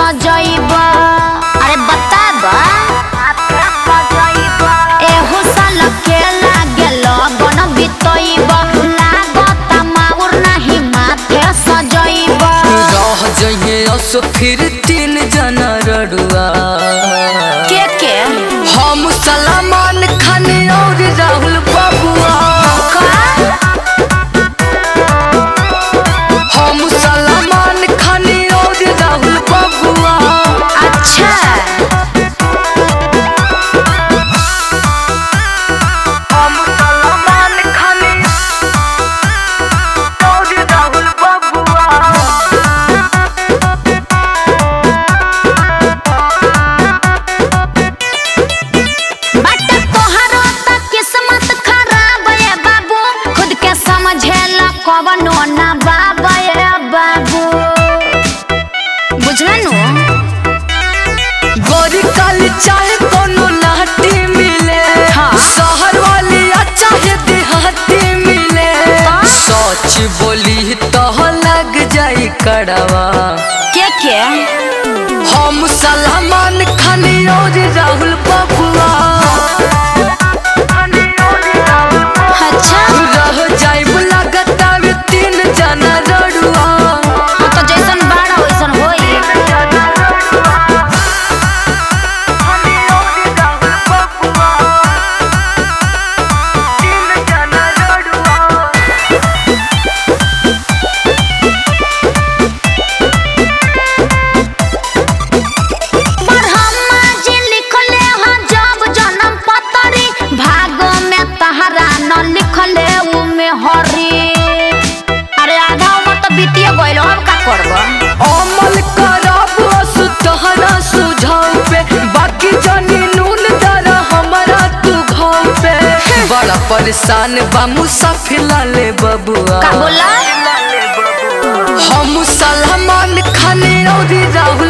सजैबा अरे बताबा एहू साल के लागे लगन बितैबा लागत माउर नाही माथे सजैबा रह जइहे असो फिर तीन जना रड़ुआ के के हम सलमान खान और राहुल बबुआ हम सलमान खान और राहुल बबुआ अच्छा हम सलमान खान और राहुल बबुआ बट तोहरो त किस्मत खराब है बाबू खुद के समझेला कवनो ना बाबा है बाबू बुझला नु गोरी काली चाहे कोनो लाठी मिले हाँ। शहर वाली या चाहे देहाती मिले हाँ। सच बोली तो लग जाई कड़वा के के हम सलमान खान और राहुल बबुआ अच्छा रह जाई लागत आवे तीन जना रड़ुआ हाँ तो जैसन बाड़ा वैसन होई ब्रह्मा जी लिखले हैं जब जन्म पतरी भाग में तहरा न लिखले उ में हरी अरे आधा उम्र तो बीतिए गइल अब का करब अमल करब असु तहरा सुझाव पे बाकी जानी नून दरा हमारा तू घाव पे बड़ा परेशान बा मुसाफिर लाले बबुआ का बोला हम सलमान खान और राहुल